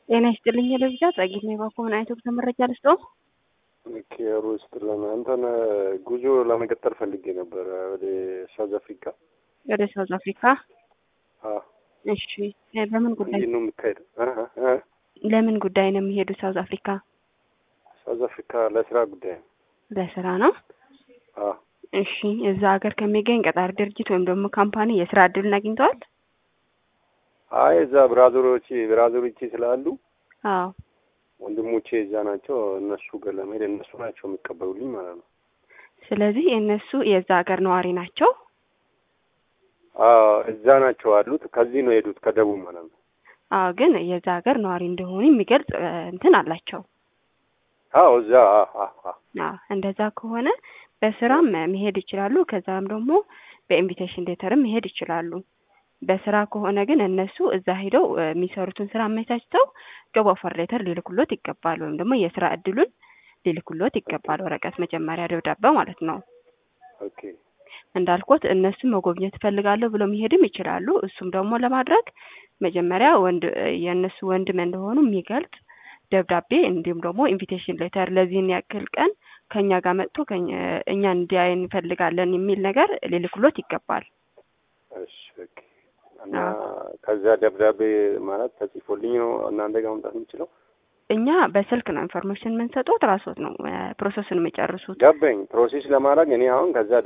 ጤና ይስጥልኝ ለብቻ ጸጊት ነው የባኮ ምን አይነት ወቅት መረጃ ልስጠው? ኬሩ ይስጥልን። አንተን ጉዞ ለመቀጠል ፈልጌ ነበረ ወደ ሳውዝ አፍሪካ። ወደ ሳውዝ አፍሪካ? አዎ። እሺ በምን ጉዳይ እንዴት ነው የሚካሄደው? ለምን ጉዳይ ነው የሚሄዱ ሳውዝ አፍሪካ? ሳውዝ አፍሪካ ለስራ ጉዳይ ነው። ለስራ ነው። አዎ። እሺ እዛ ሀገር ከሚገኝ ቀጣሪ ድርጅት ወይም ደግሞ ካምፓኒ የስራ እድልን አግኝተዋል? አይ እዛ ብራዘሮች ብራዘሮቼ ስላሉ አዎ። ወንድሞቼ እዛ ናቸው። እነሱ ጋር ለመሄድ እነሱ ናቸው የሚቀበሉልኝ ማለት ነው። ስለዚህ እነሱ የዛ ሀገር ነዋሪ ናቸው። አዎ እዛ ናቸው አሉት። ከዚህ ነው የሄዱት ከደቡብ ማለት ነው። አዎ ግን የዛ ሀገር ነዋሪ እንደሆኑ የሚገልጽ እ, እንትን አላቸው። አዎ እዛ አዎ አዎ አዎ አዎ እንደዛ ከሆነ በስራም መሄድ ይችላሉ። ከዛም ደግሞ በኢንቪቴሽን ሌተርም መሄድ ይችላሉ። በስራ ከሆነ ግን እነሱ እዛ ሄደው እ, የሚሰሩትን ስራ አመቻችተው ጆብ ኦፈር ሌተር ሊልኩሎት ይገባል። ወይም ደግሞ የስራ እድሉን ሊልኩሎት ይገባል። ወረቀት መጀመሪያ ደብዳቤ ማለት ነው። ኦኬ እንዳልኩት እነሱ መጎብኘት እፈልጋለሁ ብለው መሄድም ይችላሉ። እሱም ደግሞ ለማድረግ መጀመሪያ ወንድ የእነሱ ወንድም እንደሆኑ የሚገልጽ ደብዳቤ እንዲሁም ደግሞ ኢንቪቴሽን ሌተር ለዚህን ያክል ቀን ከእኛ ጋር መጥቶ ከእኛ- እኛን እንዲያይ እንፈልጋለን የሚል ነገር ሊልኩሎት ይገባል። እሺ ኦኬ። እና ከዛ ደብዳቤ ማለት ተጽፎልኝ ነው እናንተ ጋር መምጣት የምችለው? እኛ በስልክ ነው ኢንፎርሜሽን የምንሰጡት። ራስዎት ነው ፕሮሰሱን የሚጨርሱት። ገባኝ። ፕሮሴስ ለማድረግ እኔ አሁን ከዛ